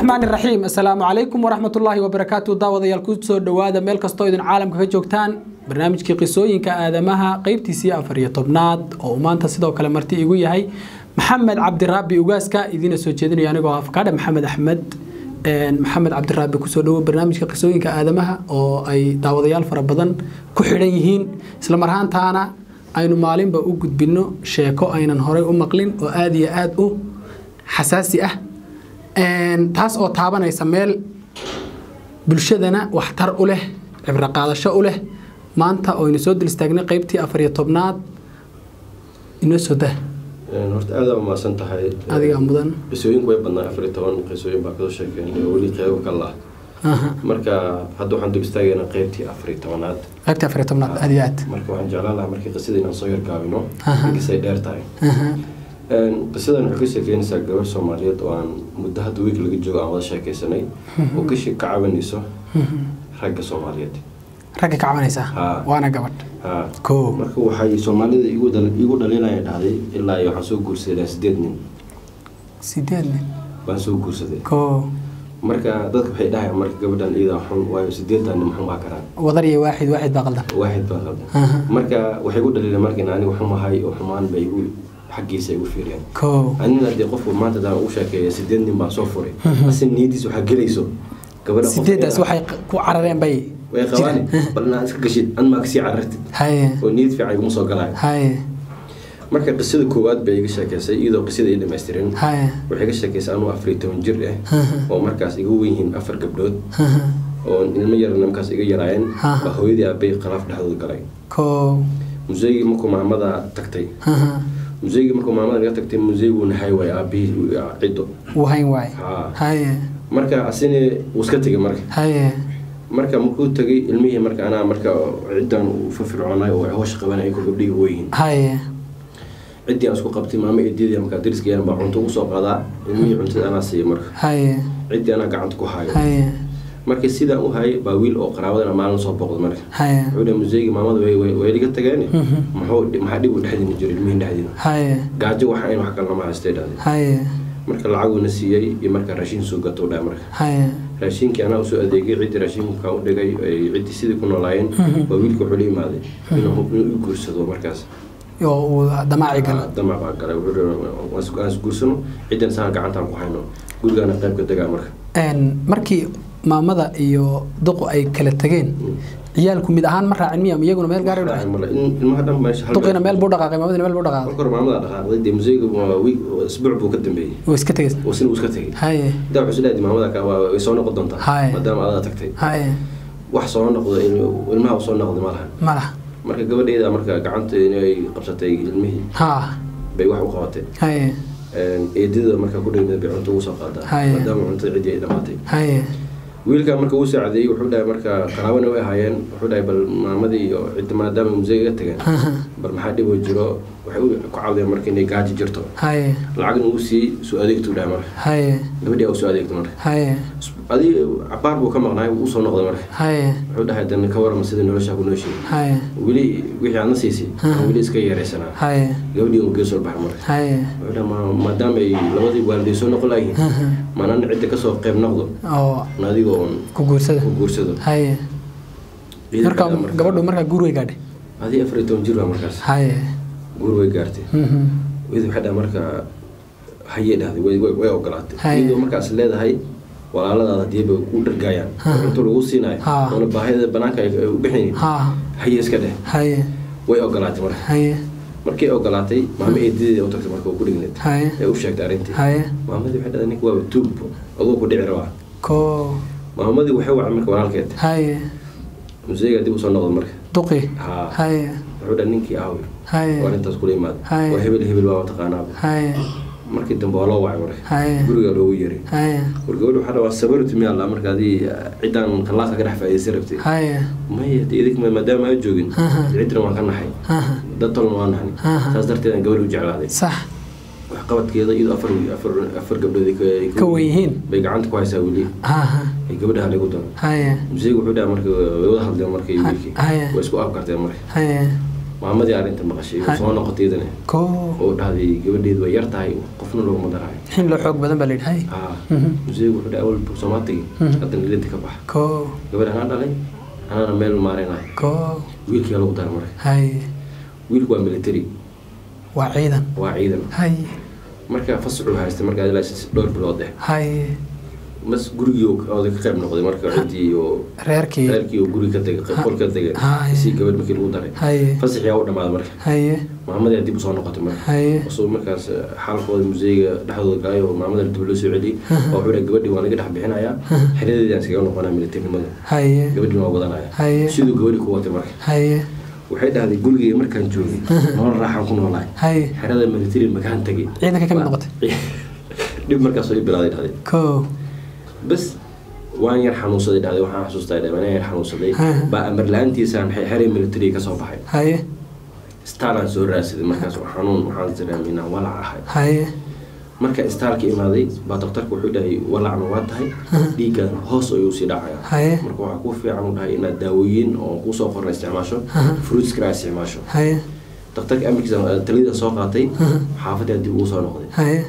raxmaan iraxiim assalaamu calaykum waraxmatullaahi wabarakaatu daawadayaal ku soo dhowaada meel kastoo idin caalamka ka joogtaan barnaamijkii qisooyinka aadamaha qeybtiisii afar iyo tobnaad oo uu maanta sidoo kale marti igu yahay maxamed cabdiraabi ugaaska idiina soo jeedinayo anigoo afkaadhe maxamed axmed maxamed cabdiraabi kusoo dhowo barnaamijka qisooyinka aadamaha oo ay daawadayaal fara badan ku xidhan yihiin isla marhaantaana aynu maalinba u gudbinno sheeko aynan horey u maqlin oo aada iyo aada u xasaasi ah taas oo taabanaysa meel bulshadana waxtar u leh cibro qaadasho u leh maanta oo aynu soo dul istaagnay qeybtii afar iyo tobnaad inoo soo dah horta aada u mahadsan tahay adigaa mudan qisooyinku way badnaa afar iyo toban qisooyin baa kasoo sheekeynay oo weli qeybo kala ah marka hadda waxaan dul istaagaynaa qeybtii afar iyo tobanaad qeybtii afar iyo tobnaad aada iyo aad marka waxaan jeclaan lahaa markii qisada inaan soo yargaabino inkastay dheer tahay qisadan waxay ka sheekeynaysaa gabar soomaaliyeed oo aan muddo hadda wiig laga joogo aan wada sheekaysanay oo ka ka cabanayso ragga soomaaliyeed ragga ka cabanaysaa Haa. waana gabadh ha koo marka waxay soomaalida igu dal- igu dhalinaya dhahday ilaa iyo waxaan soo guursaday sideed nin sideed nin baan soo guursaday koo marka dadka waxay dhahayaan marka gabadhan iyadaa xun waayo sideedan nin maxun baa karaan wadar iyo waaxid waaxid baa qaldan waaxid baa qaldan Aha. marka waxay igu dhaliileen marka in aniga xumahay oo xumaan bay igu xaggiisa igu fiiriyeen koo anina dee qofku maanta hadaan u sheekeeya sideed nin baan soo furay ase niyadiis waxaa gelayso gabadha qof sideeddaas ay- waxay ku carareen bay way qabaan bal inaad iska gashid an maa kasii carartid haye oo niyad fiican iguma soo galaayo haye marka qisada koowaad bay iga sheekeysay iyadoo qisada ay dhamaystirin haye waxay ka sheekeysay anuu afar iyo toban jir ah oo markaas iga wen yihiin afar gabdhood oo ilmo yarana markaas iga yaraayeen Aha. baa hooyadii aabay khalaaf dhexdooda galay koo museygii markuu maamada tagtay museygii markuu maamada naga tagtay museygu nahay waay aabihii ciddo wahayn waay Haa. haye marka asina wuu iska tegay marka haye marka markuu tagay ilmihii marka anaa marka ciddan u firfircoonay oo hoosh qabanay ayagoo gabdhihii weyihiin haye ciddii aan isku qabtay maamo eediyadii markaa dariska yaran baa cunto ugu soo qaadaa ilmihii cuntada anaa siiya marka haye ciddii anaa gacanta ku hayo haye marka sidaan u hayay baa wiil oo qaraabadana maalin soo boqday marka haye wuxuu dhahay museyga maamada way way way iga tageen muxuu maxaa dhib u dhexdiina jiro ilmihiin dhexdiina haye gaajo waxa in wax kale lama haystay dhahday haye marka lacaguuna siiyey iyo marka raashin soo gato dhahay marka haye raashinkii anaa usoo adeegay ciddii raashinka u dhigay ay ciddii sidii ku noolaayeen waa wiilka wuxuu la imaaday inuu inuu i guursado markaas oo uu damaaci galo damac baa galay wuxuu dhahay, "Waan is- aan isguursano ciddan saan gacantaan ku hayno gurigaana qaybka degaa marka Een, markii maamada iyo duqu ay kala tageen ciyaalku mid ahaan ma raacin miya iyaguna meel gaar u dhacay Male, in- ilmaha dhan meesha hal duqina meel buu dhaqaaqay maamadina meel buu dhaqaaqay marka hore maamada dhaqaaqday dee museyga waa wiig isbuuc buu ka dambeeyey way iska tegay oo sina uu iska tegay haye intaa wuxuu isleeyahay maamada ka waa way soo noqon doontaa Haye. maadaama adaa tagtay haye wax soo noqdo in- ilmaha u soo noqday ma lahan ma laha marka gabadheeda marka gacanta inay qabsatay ilmihii ha bay wax u qabatay haye eedada marka ku dhigmid bay cunto ugu soo qaadaa Haye. maadaama cuntada ciddii ay dhamaatay haye wiilka marka uu saacadeeyey wuxuu dhahay marka qaraabana way ahaayeen wuxuu dhahay bal maamadii iyo cidda maadaama museyga ga tageen bal maxaa dhib oo jiro waxay u ku caawdeen marka inay gaaji jirto haye lacagna uu sii soo adeegtuu dhahay marka haye gabadhii aa u soo adeegto marka haye adi cabaar buu ka maqnaay uu soo noqday marka haye wuxuu dhahay dan ka warama sida noloshaa ku nooshiin haye weli wixii aadna siisay aan weli iska yaraysanaa haye gabadhii uu geesoo baxay marka haye wuxuu dhahay "Ma- maadaama ay labadii waaliday soo noqon layihiin maanaan cidda kasoo qayb noqdo oo na adigoo oon ku guursada ku guursado haye Ciidanka marka marka- gabadhu markaa guur way gaadhay adii afar iyo toban jir baa markaas haye guur way gaartay Mhm. iyadu waxay dhahay marka hayay dhahday way way- way ogolaatay Haye. iyadoo markaas leedahay walaaladaada hadii bay u dhargaayaan oo cunto lagu siinayo Ha. oona baahida banaanka ay ay u bixinayn ha haye iska dheh haye way ogolaatay marka haye markay ogolaatay maamo eedadeeda u tagtay marka uu ku dhigneed haye ee u sheegtay arrintii haye maamadii waxay dhahday ninka waaba tuugbo aduu ku dhici rabaa koo maamadii waxay wacay marka walaalkeed haye museyga dib usoo noqda marka duqi ha haye wuxuu dhahay ninkii aawi haye waa arrintaas kula imaada Haye. waa hebel hebel waa taqaanaaba haye markii dambe waa loo wacay marka haye guriga loogu yeeray haye war gabadha waxaa dhawaa sabartu miyaa la marka adii ciddaan khallaaska ka dhex faa'iidaysan rabtay haye maya dee idig maadaama aan joogin Aha. ciddana waan ka naxay aha dad tolna waan naxnay Aha. saas darteed aan gabadha u jeclaaday sax wax qabadkeeda iyadoo afar afar afar gabdhood ay ka- ay ka wen yihiin bay gacanta ku haysaa weli aha ay gabadha halagu daro haye museygu wuxuu dhaha marka way wada hadleen marka iyo wiilkii Haye. way isku afkarteen marka haye maamadii arrinta maqashay Hay. soo noqotaydana ko oo dhahday gabadheedu way yar tahay qofna looguma daraayo xin loo xoog badan baa la yidhi hay haa Mhm. museegu wuxuu dhahay awal soomaatigi Mhm. haddana lilinta ka bax ko gabadha anaa dhalay anaana meel maareynayo ko wiilkiyaa lagu dara marka hay wiilku waa military waa ciidan waa ciidan hay marka fasaxuu haystay markaa ilaa sis- dhowr bilood eh hay mas gurigii oo- ooda ka qayb noqday marka ciddii oo reerkii reerkii oo guri ka tegay qol ka tegay Hay. si gabadh markii lagu daray hay fasaxii aa u dhamaaday marka haye maamadaa dib usoo noqotay marka haye asuu markaas xaalkooda museyga dhexdooda galay oo maamada dib loo soo celiyey oo wuxuu dhahay gabadhii waan laga dhex bixinayaa xeradeedii aan iskaga noqonaa militarinimada haye gabadhii waa wadanaya Haye. siduu gabadhii ku watay marka haye waxay dhahday gurigii markaan joogay nolol raaxaan ku noolahay haye xerada military makaan tegay ciidanka ka mid noqotay dhib markaas oo i bilaaday dhahday ko bas waan yar xanuunsaday dhahday waxaan xasuustaa dhahday waan yar xanuunsaday Ha. baa amar la-aantiisaan xeray military ka soo baxay haye istaalaan soo raadsaday markaas oo xanuun waxaan dareemay inaan walac ahay haye marka istaalka imaaday baa daktarka wuxuu dhahay walacna waa tahay dhiiggan hoos ayuu sii dhacaya haye marka waxaa kuu fiican u dhahay inaad daawooyin oo kuusoo qorna isticmaasho fruits kale aad isticmaasho haye daktarka amarkiisa talida soo qaatay xaafaddaa dib ugu soo noqday haye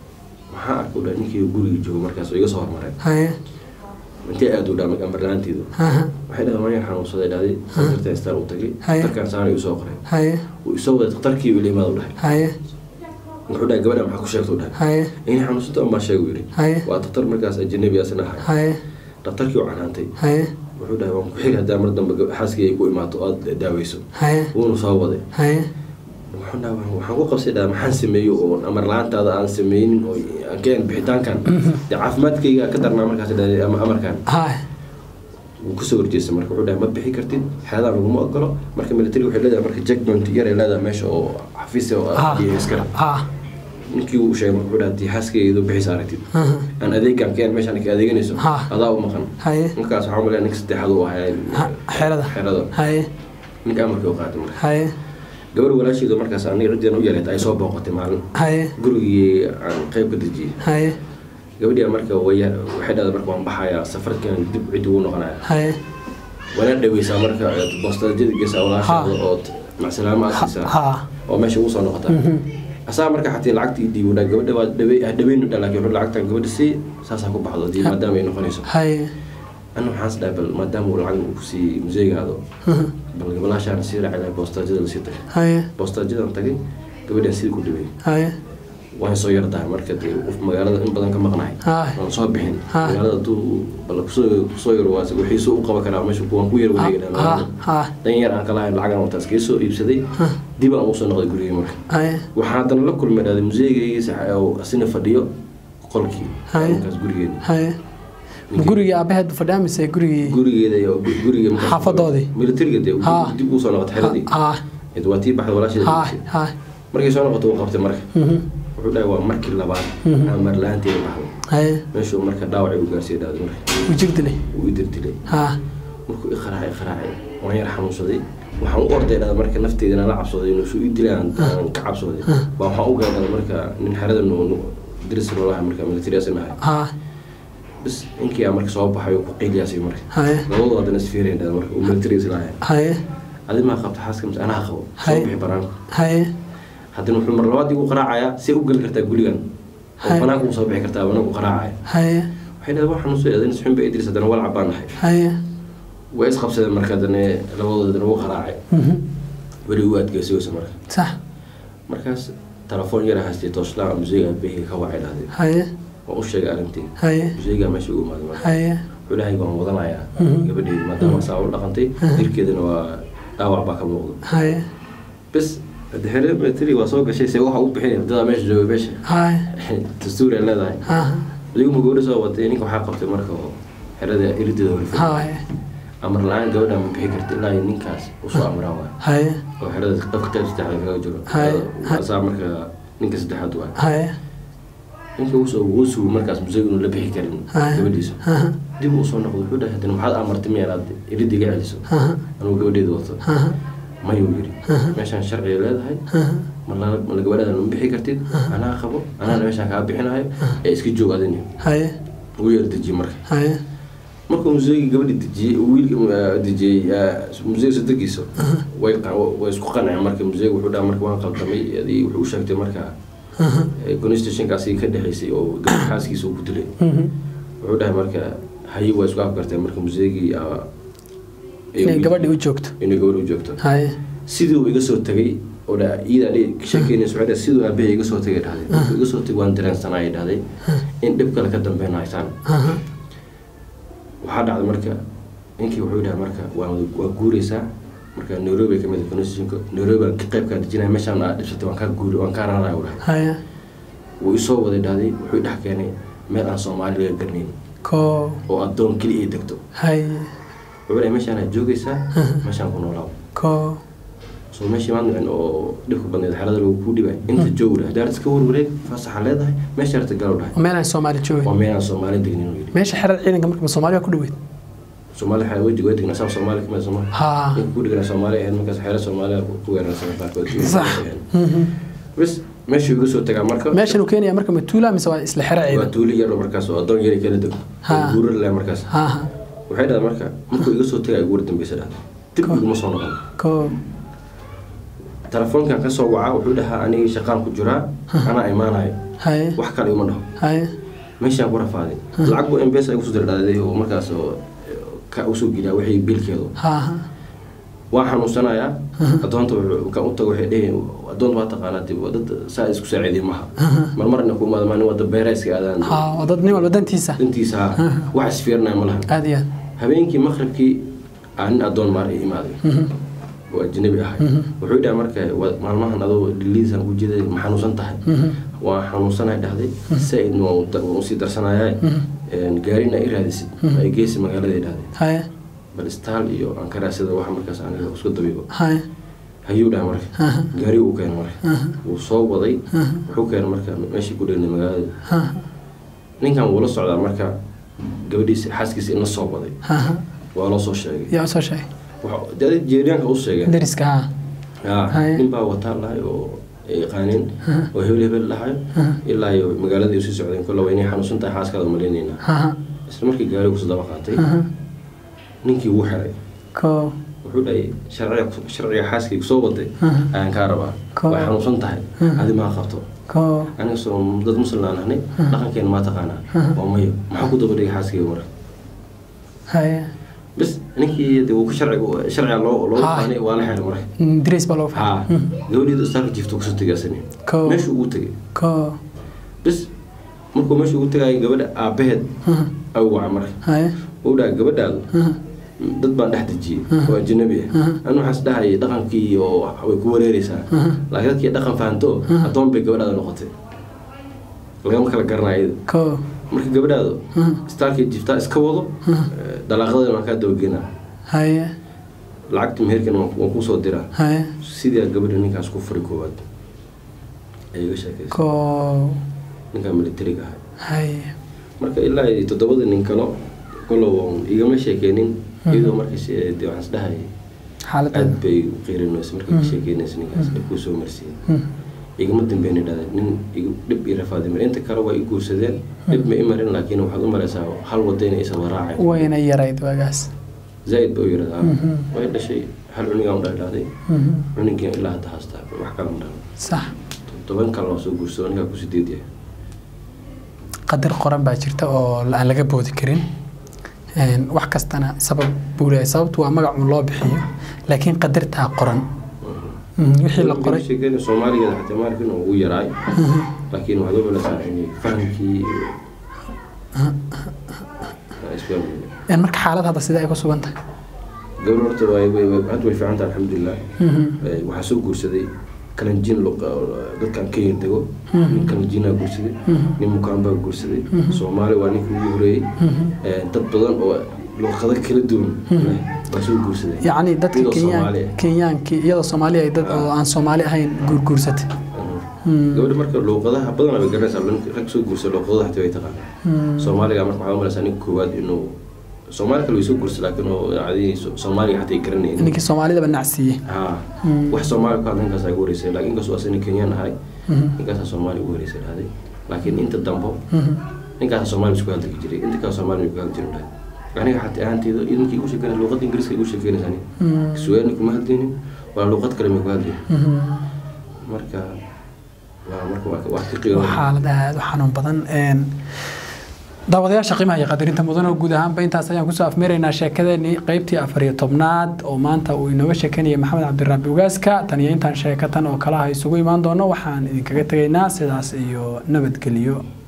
maxaa arkay u dhahay ninkii guriga joogo markaas oo iga soo hormareen haye intee aad u dhaamay amar la-aanteedu haha waxay dhahay waan yar xanuunsaday dhahday daktarta istaal u tagay Haye. daktarkaan saana igu soo qoray haye wuu isoo waday daktarkii ila imaada u dhahay haye wuxuu dhahay gabadha maxaa ku sheegta u dhahay haye inay xanuunsanta unbaa sheegu yidhi haye waa daktar markaas ajanabi asna ahay haye daktarkii u canaantay haye wuxuu dhahay waan ku xiri haddaa mar dambe gab- xaaskii ay ku imaato oo aad daaweyso haye wuuna soo waday haye wuxuu dhahay "Waxaan- waxaan ku qabsay dhaha maxaan sameeyo oo amar la-aantaada aan sameynin oo aan keen bixitaankan dee caafimaadkayga ka darnaa markaas dhahay ama amarkan haye wuu kusoo horjeestay marka wuxuu dhahay ma bixi kartid xeedaa laguma ogolo marka military waxay leedahay marka jackpoint yar ay leedahay meesha oo xafiis oo ha iyo iskale ha ninkii uu sheegay marka wuxuu dhahay haddii xaaskayga bixisa aragtid aha aan adeegaan keen meeshaan ka adeeganayso Ha. adaa u maqan haye ninkaas waxaa umaleeya ninka saddexaad uu ahaa Ha- xerada xerada haye ninka amarkii u qaatay marka haye gabar walaasheedu markaas aniga ciddeen u yareed ay soo booqatay maalin haye gurigii aan qayb ka dejiyey haye gabadhii marka way waxay dhahday marka waan baxayaa safarkan dib ciddi ugu noqonaya haye wana dhaweysaa marka bostaajada geesaa walaasheeda oo macsalaamo aad siisaa ha oo meesha ugu soo noqotaa asaa marka xatii lacagtii dhiibu dhaa gabadha waa dhawe dhaweynu dha laakiin wuxuu lacagtan gabadha sii saasaa ku baxdo dii maadaama ay noqonayso haye anna waxaan is dhahay bal maadaama uu lacag uu kusii museegaado bal gabalaashaan sii raaci lahay bostaajada lasii tagay haye boostaajadan tagay gabadhaan sidii ku dhawey haye waan soo yardahay marka dee qof magaalada in badan ka maqnahay haye waan soo bixin Ha. magaalada haduu bal kusoo kusoo yaro waa wixiisu u qaban karaa meesha waan ku yar ha wareegana ha dan yar aan kalahayn lacagan wataas kaga soo iibsaday dib aan usoo noqday gurigii marka haye waxaa haddana la kulmay dhahday museegaygiisa oo asina fadhiyo qolkii Hay. markaas gurigeeda haye gurigii aabaheed fadhiya mise gurigii gurigeeda iyo guriga markaas- Xaafadoodii? militariga dee Ha. dib usoo noqotay xeradii ha Id waa tii baxda walaasheeda ha joogtay. ha markay soo noqotay wuu qabtay marka mhm wuxuu dhahay waa markii labaad Mhm. aan marla-aanteeda baxday haye meeshuu marka dhaawacay u gaarsiiyay dhahday marka wujigdile wuu i dirtilay ha markuu i qaraacay qaraacay waan yar xanuunsaday waxaan u orday dhada marka nafteeda inaan la cabsaday inuu suu i dilay aan aan ka cabsaday baa waxaan u gaadhay marka nin xerada nu diris noolaha marka military asin ahay ha bas ninkii aa marka soo baxay oo ku qiiliyaasay marka haye labadu haddana isfiireen dhada marka uu military islahay haye adi maa qabta xaaska mise anaa qabo soo Hay. bixi banaanka haye haddana wuxuu mar labaad igu qaraacayaa si u geli kartaa gurigan oo Hay. banaanka u soo bixi kartaa banaanku qaraacaya haye waxay dhahday waa xanuunsan adina suxun ba idris haddana walcab baan nahay haye way isqabsadeen marka haddana labadooda haddana wuu qaraacay mhm weli u adkeysiyosa marka sax markaas telefoon yara haystay tooslaa museyga aabaheyga ka wacay dhahday haye waan u sheegay arrintii haye museyga meesha ugu imaaday marka haye wuxuu dhahay waan wadanayaa Mhm. gabadheedi maadaama saa u dhaqantay jirkeedana waa dhaawac baa ka muuqda haye bas hadda xere military waa soo gashay se waxa u bixinay dadaa meesha jooga meesha haye dastuur ay leedahay ha adigu ma gabadha soo watay ninka waxaa qabtay marka oo xerada irideeda horifay haye amar la-aan gabadha ma bixi karta ilaa iyo ninkaas usoo amraa waay haye oo xerada qofka qayb saddexaad kaga jiro Hay. asaa marka ninka saddexaad waay haye ninka usoo wuu sugu markaas museyga inuu la bixi karin Hay. gabadhiisa ha dib uu soo noqdo wuxuu dhahay haddana maxaad amartay miya inaad iridda iga celiso ha anuu gabadheeda wato ha mayuu yidhi meeshaan sharciga leedahay ha ma la- ma la gabadhaada ma bixi kartid anaa qabo anaana meeshaan kaa bixinayo ee iska joog adini haye wuu yar dejiyey marka haye markuu museegii gabadhi dejiyey wiilka dejiyey museyga sadegiisa way qa- way isku qanceen marka museega wuxuu dhaha marka waan qaldamay adii wuxuu u sheegtay marka constitutionkaasi ka dhexaysay oo gabadh xaaskiisa uu ku dilay wuxuu dhahay marka haye waa isku afgartay marka museegii ah, inay gabadhi u joogto inay gabadh u joogto haye sidii uu iga soo tagay oo dha iyadaa dhi ka sheekeynaysa waxay dhahay siduu aabbahay iga soo tagay dhahday markuu iga soo tagay waan dareensanaa ay dhahday in dhib kale ka dambeyn haysaan Aha. waxaa dhacday marka ninkii wuxuu dhahay marka waa waa guureysaa marka nairobi ka mid ah constitutionka nairobi aan ka qayb kaa dejinaya meeshaan aad dhibsatay waan kaa guuri waan kaa raraya u dhahay haye wuu isoo waday dhahday wuxuu dhex keenay meel aan soomaali laga garnayn ko oo addoon keli ay degto haye wuxuu dhahay meeshaan aad joogaysaa meeshaan ku noolaaw ko soo meeshii maad nicin oo dhibka badneed xaalada lagu kuu dhibay inta joog dhahay daarad iska warwareeg fasaxa leedahay meesha arta galo dhahay meel aan soomaali waa joogin meel aan soomaali degnin uu yidhi meesha xerada ciidanka marka soomaali waa ku dhaweyd soomaali xaa wejiga waa degnaa saa soomaali kamid sooma ha ninka ku dhigana soomaali ahayd markaas xeero soomaaliya ku weerarsan qaarkood Sax. Mhm. bas meeshuu iga soo tagaa marka meeshan uu keenaya marka matuula mise waa isla xero waa ciidan tuuli yar oo markaas oo addoon yari kala dego Ha. guurar leh markaas ha ha waxay dhahday marka markuu iga soo tagaa guur dambeysa dhahday dib Ko. iguma soo noqon ko telefoonkan ka soo wacaa wuxuu dhahaa anigii shaqaan ku jiraa anaa imaanayo haye wax kale ima dhaho haye meeshaan ku rafaaday lacag buu embesa igu soo dirdhaaday oo markaas oo ka usoo geliyaa wixii biilkeedu ha ha waa xanuunsanayaa adoonta wuxuu- kan u tago waxay dheheen adoonta waa taqaanaa dib waa dad saa isku saaciidiy maha marmarna ku imaada maalin wada beera iska aadaan ha waa dad nin walba dantiisa dantiisa ha wax isfiirinaya ma lahan aad iyo aad habeenkii maqribkii aa nin adoon maar ay imaaday oo ajnabi ahay wuxuu dhaha marka wa- maalmahan adoo dhiliisaan ku jeeday ma xanuunsan tahay waa xanuunsanahay dhahday saaidna waan u da- waan usii darsanayaa gaarina i raadisid ay geysi magaalada ay dhahday haye bal istaal iyo aan ka raadsada wax markaas aniga isku dabiibo haye hayuu dhaha marka gaari uu keenay marka wuu soo waday wuxuu keenay marka meeshii ku dhegnay magaalada ha ninkan wuu la socdaa marka gabadhiisa xaaskiisa in la soo waday ha ha waa loo soo sheegay yaa usoo sheegay Waxa- dee jeeriyaanka u sheegeen dariska ha yaa Haye. nin baa wataa lahay oo ay yaqaaneen oo hebel hebel lahay ilaa iyo magaaladii usii socdeen kolla waa inay xanuunsan tahay xaaskaada malaynaynaa ha ha isla markii gaari kusoo daba qaatay ha ninkii wuu xiray ko wuxuu dhahay sharciga sharciga xaaskayga soo waday ayaan kaa rabaa Ko- way xanuunsan tahay adi maa qabto ko aniga soo dad muslim aan ahnay dhaqankeena maa taqaanaa waa mayo maxaa ku daba dhigay xaaskayga marka haye bas ninkii de wuu sharciga sharciga loo loo Ha. faanay waa la xiray marka Mm, daris baa loo ha fahay gabadheedu istaalka jiifta kusoo tagaasani Ko. meeshuu ugu tegay ko bas markuu meesha ugu tagayo gabadha aabaheed ayuu waca marka haye uu dhaha gabadhaadu dad baan dhex dejiyey oo ajnabi ah anu waxaas dhahayay dhaqankii oo way ku wareereysaa laakiin dadkii dhaqan fahanto addoon bay gabadhaada noqotay lagama kala garanaya iyada ko marka gabadhaadu istaalkii jiftaa iska wado dalaaqadeena waan kaa dabagenaa haye lacagta meherkana waan waan kusoo diraa haye sidii gabadha ninkaas ku furi koowaad ay iga sheekaysa ko ninkaa militariga ahay haye marka ilaa iyo toddobada nin kalo kolow igama sheekeynin iyadoo markaas eh, dee waxaan isdhahayay xaaladda aad bay u qiirinaysa markay ka sheekeynaysa ninkaas dhib kuu soo marsiiyey igama dambeyn dhahda nin igu dhib ii rafaaday mar inta kale waa i guursadeen dhib ma i marin laakiin waxaad u maraysaa hal wada inay isa waraacay wayna yarayd waagaas zaaid ba u yiradaa way dhashay hal cunigaa u dhaldhaaday cunigii ilaa hadda haastaa wax kala ma dhalan sax toban kale waa soo guursado ninkaa ku sideed yahay qadar qoran baa jirta oo aan laga boodi karin Een, wax kastana sabab buu leeyahay sababtu waa magac un loo bixiyo laakiin qadartaa qoran Mm, wixii la qoray sheekeyna soomaaligeeda xataa maarkin ugu yaraay laakiin waxaad u culaysaa in fahamkii iyo Waa isfahmi. Een, marka xaalad hadda sidee ay ku sugan tahay gabar horta way way way- hadda way fiican tahay alxamdulilah Eh, waxaa soo guursaday kalanjiin lo- dadkan kenya dego nin kalanjiinaa guursaday nin mukaambaa guursaday soomaali waa ninkii ugu horeeyey Eh, dad badan oo luqado kala duwan leh baa soo guursaday yacni dadka Iyadoo kenyaan Soomaali ah. kenyaankii iyadoo soomaali ay dad oo aan soomaali ahayn guurguursatay gabadha marka luuqadaha badanaa bay garanaysaa nin- rag soo guursa luuqadaha xataa way taqaanaa soomaaliga marka waxaa u malaysaa ninka koowaad inuu soomaali kale way soo guursa laakiin oo cadii soomaaliga xataa ay garanayeen ninkii soomaalidaba nacsiiyey ha wax soomaali ku hadla ninkaas ugu horeysay laakiin inkastoo asana kenyaan ahay ninkaasaa soomaali ugu horeysay dhahday laakiin inta dambo ninkaasa soomaali isku hadli jiray inta kale soomaali ku hadli jiray dhahay aniga xataa ahaanteyda ninkii igu sheekeynaysa luuqada ingiriiska igu sheekeynaysa aniga suwaani kuma hadlaynin waa luuqad kale ma ku hadlay marka waa marka waa wax ka qiimo waa xaalad aad u xanuun badan een daawadayaasha qiimaha iyo qadarinta mudan oo guud ahaanba intaas ayaan kusoo afmeeraynaa sheekadeenii qeybtii afar iyo tobnaad oo maanta uu inooga sheekanayay maxamed cabdiraabi ugaaska tan iyo intaan sheekatan oo kalaha isugu imaan doono waxaan idinkaga tegaynaa sidaas iyo nabadgelyo